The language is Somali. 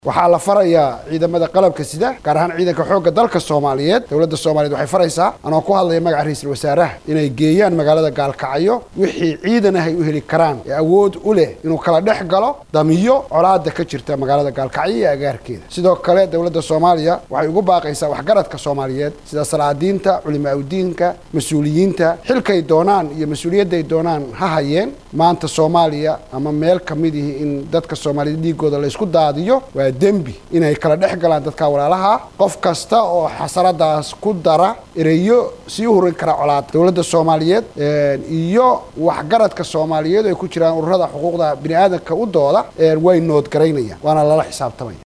waxaa la farayaa ciidamada qalabka sida gaar ahaan ciidanka xoogga dalka soomaaliyeed dowladda soomaaliyeed waxay faraysaa anoo ku hadlaya magaca ra-iisul wasaaraha inay geeyaan magaalada gaalkacyo wixii ciidan ah ay u heli karaan ee awood u leh inuu kala dhex galo damiyo colaada ka jirta magaalada gaalkacyo iyo agaarkeeda sidoo kale dowladda soomaaliya waxay ugu baaqaysaa waxgaradka soomaaliyeed sida salaadiinta culimaaudiinka mas-uuliyiinta xilkay doonaan iyo mas-uuliyadday doonaan ha hayeen maanta soomaaliya ama meel ka midihi in dadka soomaaliyeed dhiigooda laysku daadiyo waa dembi inay kala dhex galaan dadka walaalaha qof kasta oo xasaradaas ku dara ereyo sii hurin kara colaada dowladda soomaaliyeed iyo waxgaradka soomaaliyeed ay ku jiraan ururada xuquuqda bini aadamka u dooda way noodgaraynayaan waana lala xisaabtamaya